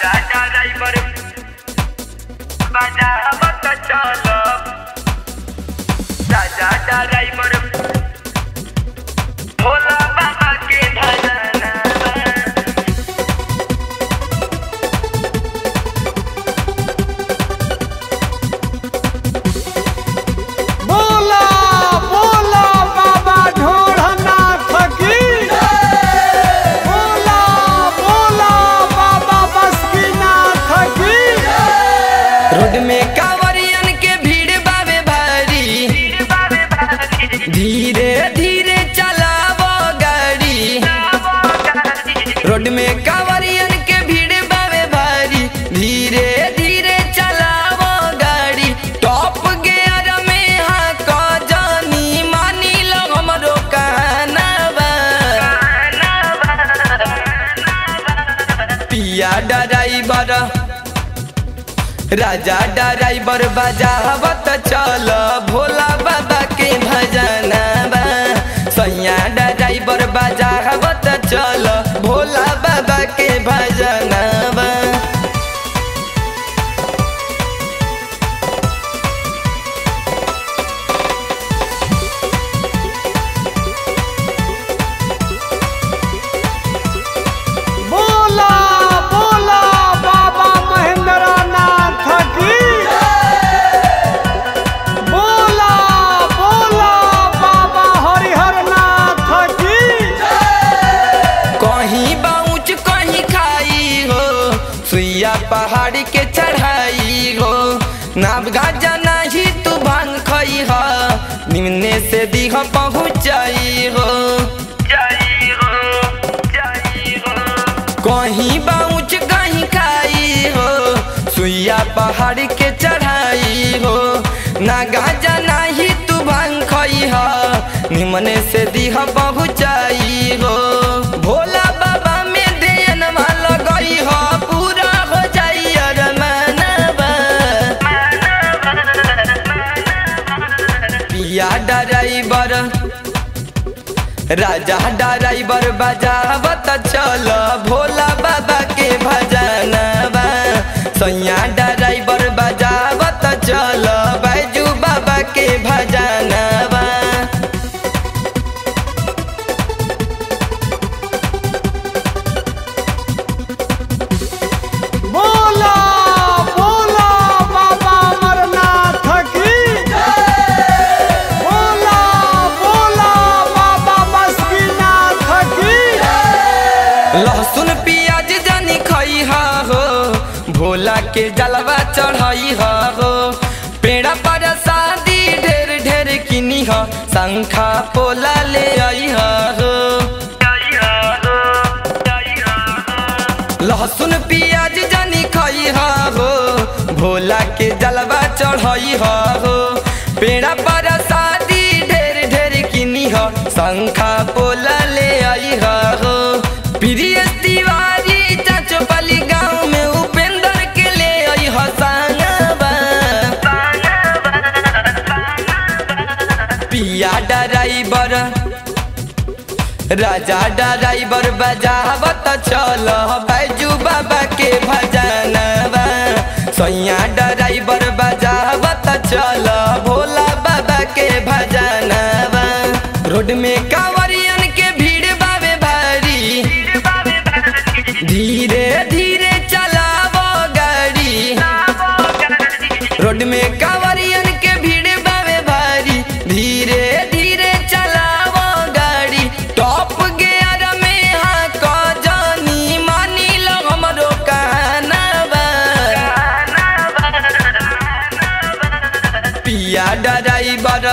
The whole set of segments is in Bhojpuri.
राजा ड्राइवर बजावत चल राजा ड्राइवर भोला बाबा के भजना बोला बोला बाबा ढोढ़नाथ की बोला बोला बाबा बसकीनाथ की रोड में कांवरियन के भीड़ बावे भारी धीरे धीरे चलावो गाड़ी रोड में कांवरियन के भीड़ बावे भारी धीरे धीरे चलावो गाड़ी टॉप गियर में हाक जानी मानी लो हमरो कहनावा पिया ड्राइवर राजा ड्राइवर बजावत चल भोला बाबा के भजनवा सैया ड्राइवर बजावत चल भोला बाबा के भजनवा बोला बोला बाबा महेंद्रनाथ की बोला बोला बाबा हरिहरनाथ की कहीं बाउच कहीं खाई हो सुइया पहाड़ के चढ़ाई हो नाव गाजा नहीं तू भांग खई हो निम्ने से दीह पहुँचाई हो जय हो जय हो कहीं बाउच कहीं खाई हो सुइया पहाड़ के चढ़ाई हो ना गाजा नाही तू भांग खई हो निमने से दीह पहुँचाई हो भोला बाबा में देन लगई हो पूरा हो जाई अरमानवा पिया ड्राइवर राजा ड्राइवर बजावत चल भोला बाबा के भजनवा सैया ड्राइवर बजावत चल बैजू बाबा के भजनवा बोला बोला बाबा अमरनाथ की बोला बोला बाबा बसकीनाथ की लहसुन प्याज जानी खई हो भोला के जलवा चढ़ाई हो पेड़ा पर शादी ढेर ढेर किनी हो शंखा पोला ले आई हो जय हो जय हो लहसुन प्याज जानी खई हो भोला के जलवा चढ़ाई हो पेड़ा पर शादी ढेर ढेर किनी हो शंखा पोला ले आई हो प्रिय तिवारी चाचोपाली गाँव में उपेंद्र के ले आई हो संगवा पिया ड्राइवर राजा ड्राइवर बजावत चल बैजू बाबा के भजनवा सैया ड्राइवर बजावत चल भोला बाबा के भजनवा रोड में कांवरियन के भीड़ बावे भारी धीरे धीरे चलावो गाड़ी रोड में कांवरियन के भीड़ बावे भारी धीरे धीरे चलावो गाड़ी टॉप गियर में हाक जानी मानी लो हमरो कहनावा पिया ड्राइवर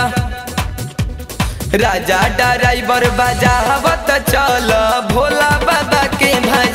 राजा ड्राइवर बजावत चल भोला बाबा के भज